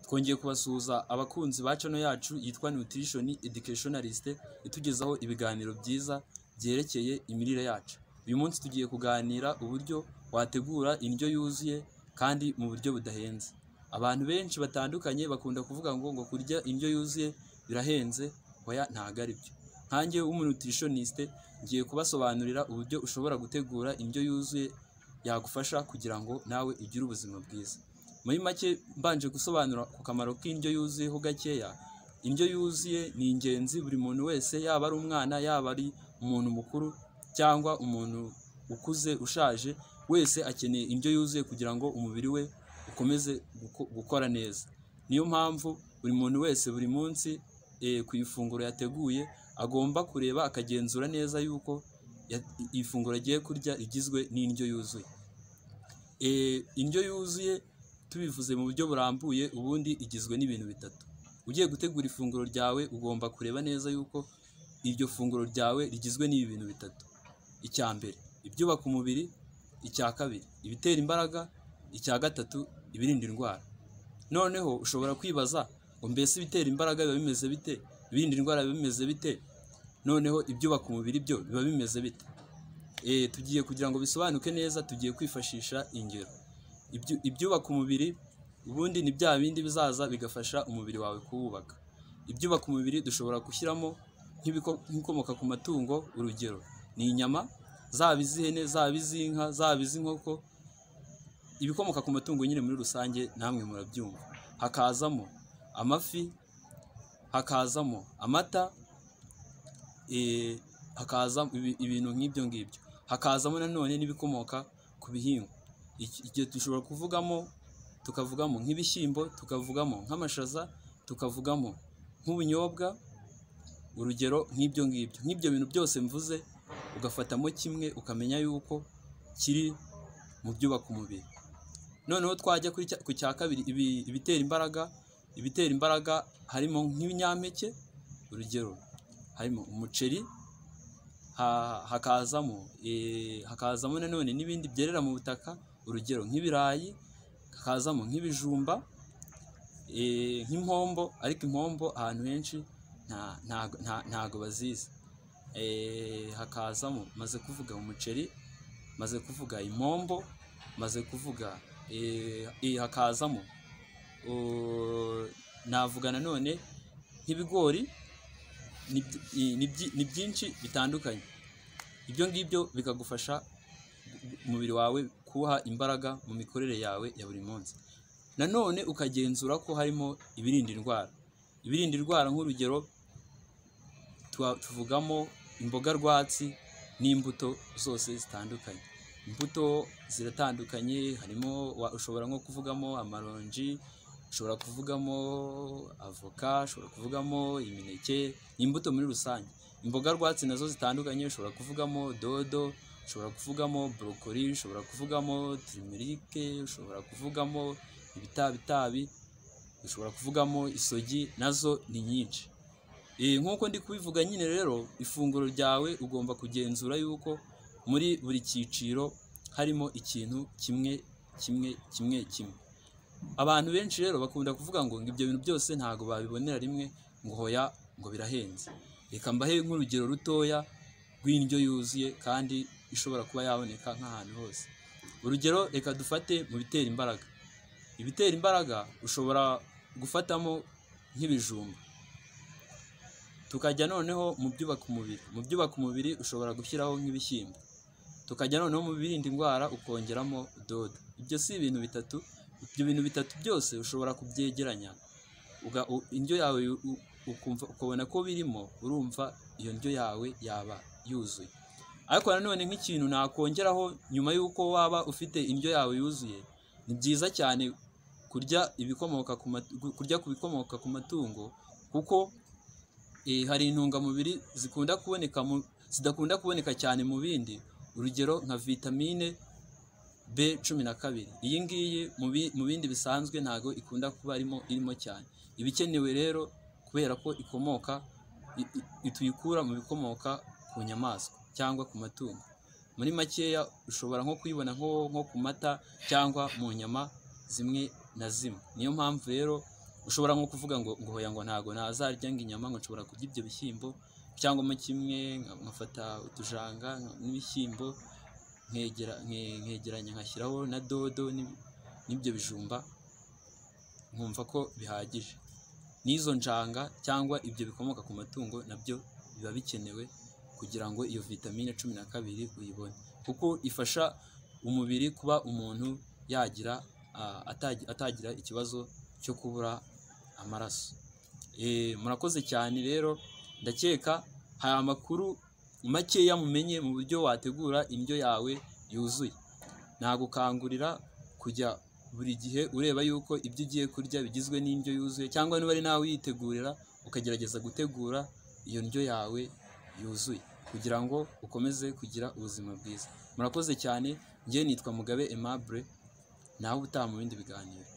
twongeye kubasuhuza abakunzi ba channel yacu yitwa Nutrition Educationalist itugezaho ibiganiro byiza byerekeye imirire yacu. Uyu munsi tugiye kuganira uburyo wategura indyo yuzuye kandi mu buryo budahenze. Abantu benshi batandukanye bakunda kuvuga ngo ngo kurya indyo yuzuye birahenze, oya ntago ari byo. Nkanjye w'umunutritionist ngiye kubasobanurira uburyo ushobora gutegura indyo yuzuye yagufasha kugira ngo nawe ugire ubuzima bwiza. Muri make mbanje gusobanura ku kamaro k'indyo yuzuye ho gakeya, indyo yuzuye ni ingenzi buri muntu wese yaba ari umwana, yaba ari umuntu mukuru cyangwa umuntu ukuze ushaje, wese akeneye indyo yuzuye kugira ngo umubiri we ukomeze guko- gukora neza. Niyo mpamvu buri muntu wese buri munsi eh, ku ifunguro yateguye agomba kureba akagenzura neza yuko ya- ifunguro agiye kurya rigizwe n'indyo yuzuye. Eh, indyo yuzuye tubivuze mu buryo burambuye ubundi igizwe n'ibintu bitatu. Ugiye gutegura ifunguro ryawe ugomba kureba neza yuko iryo funguro ryawe rigizwe n'ibi bintu bitatu. Icya mbere ibyubaka umubiri, icya kabiri ibitera imbaraga, icya gatatu ibirinda indwara. Noneho ushobora kwibaza ngo mbese ibitera imbaraga biba bimeze bite, ibirinda indwara biba bimeze bite, noneho ibyubaka umubiri byo biba bimeze bite? Eh, tugiye kugira ngo bisobanuke neza tugiye kwifashisha ingero. Ibyu- ibyubaka umubiri ubundi ni bya bindi bizaza bigafasha umubiri wawe kuwubaka. Ibyubaka umubiri dushobora gushyiramo nk'ibiko- nk'ibikomoka ku matungo, urugero ni inyama, zaba iz'ihene, zaba iz'inka, zaba iz'inkoko, ibikomoka ku matungo nyine muri rusange namwe murabyumva. Hakazamo amafi, hakazamo amata, eh, hakaza ibi- ibintu nk'ibyo ngibyo. Hakazamo nanone n'ibikomoka ku bihingwa. Iki- Ibyo dushobora kuvugamo, tukavugamo nk'ibishyimbo, tukavugamo nk'amashaza, tukavugamo nk'ubunyobwa, urugero nk'ibyo ngibyo. Nk'ibyo bintu byose mvuze, ugafatamo kimwe ukamenya yuko kiri mu byubaka umubiri. Noneho twajya kuri cya- ku cya kabiri ibi- ibitera imbaraga, ibitera imbaraga harimo nk'ibinyampeke, urugero harimo umuceri, ha- hakazamo eh, hakazamo nanone n'ibindi byerera mu butaka, urugero nk'ibirayi, hakazamo nk'ibijumba, eh, nk'impombo, ariko impombo ahantu henshi nta- ntago- nta- ntago bazizi. Eh, hakazamo maze kuvuga umuceri, maze kuvuga impombo, maze kuvuga eh, eh, hakazamo oh, navuga nanone nk'ibigori ni byi- ni byi- ni byinshi bitandukanye ibyo ngibyo bikagufasha umubiri wawe kuwuha imbaraga mu mikorere yawe ya buri munsi nanone ukagenzura ko harimo ibirinda indwara ibirinda indwara nk'urugero tuba- tuvugamo imboga rwatsi n'imbuto zose zitandukanye imbuto ziratandukanye harimo wa- ushobora nko kuvugamo amaronji ushobora kuvugamo avoka ushobora kuvugamo imineke imbuto muri rusange imboga rwatsi nazo zitandukanye ushobora kuvugamo dodo ushobora kuvugamo borokori ushobora kuvugamo tirimirike ushobora kuvugamo ibitabitabi ushobora kuvugamo isogi nazo ni nyinshi Eh, nk'uko ndi kubivuga nyine rero ifunguro ryawe ugomba kugenzura yuko muri buri cyiciro harimo ikintu kimwe kimwe kimwe kimwe abantu benshi rero bakunda kuvuga ngo ngo ibyo bintu byose ntabwo babibonera rimwe ngo hoya ngo birahenze reka mbahe nk'urugero rutoya rw'indyo yuzuye kandi ishobora kuba yaboneka nk'ahantu hose urugero reka dufate mu bitera imbaraga ibitera imbaraga ushobora gufatamo nk'ibijumba tukajya noneho mu byubaka umubiri mu byubaka umubiri ushobora gushyiraho nk'ibishyimbo tukajya noneho mu birinda indwara ukongeramo dodo ibyo si ibintu bitatu ibyo bintu bitatu byose ushobora kubyegeranya uga- u- indyo yawe u- u- ukumva ukabona ko birimo urumva iyo ndyo yawe yaba yuzuye ariko nanone nk'ikintu nakongeraho nyuma y'uko waba ufite indyo yawe yuzuye ni byiza cyane kurya ibikomoka ku matu- gu- kurya ku bikomoka ku matungo kuko eh, hari intungamubiri zikunda kuboneka mu zidakunda kuboneka cyane mu bindi urugero nka vitamine B cumi na kabiri iyi ngiyi mu bi- mu bindi bisanzwe ntabwo ikunda kuba irimo irimo cyane iba ikenewe rero kubera ko ikomoka i- i- tuyikura mu bikomoka ku nyamaswa cyangwa ku matungo muri makeya ushobora nko kuyibona nko nko ku mata cyangwa mu nyama zimwe na zimwe niyo mpamvu rero ushobora nko kuvuga ngo ngo hoya ngo ntago nazarya ngo inyama ngo nshobora kurya ibyo bishyimbo cyangwa mo kimwe nka- nkafata utujanga n'ibishyimbo nkegera nke- nkegeranya nkashyiraho na dodo n'ib- n'ibyo bijumba nkumva ko bihagije n'izo njanga cyangwa ibyo bikomoka ku matungo nabyo biba bikenewe kugira ngo iyo vitamine cumi na kabiri uyibone kuko ifasha umubiri kuba umuntu yagira ah, atagi- atagira ikibazo cyo kubura amaraso Eh, murakoze cyane rero ndakeka hari amakuru makeya mumenye mu buryo wategura indyo yawe yuzuye nagukangurira kujya buri gihe ureba yuko ibyo ugiye kurya bigizwe n'indyo yuzuye cyangwa niba ari nawe uyitegurira ukagerageza gutegura iyo ndyo yawe yuzuye kugira ngo ukomeze kugira ubuzima bwiza murakoze cyane njye nitwa mugabe aimable nawe utaha mu bindi biganiro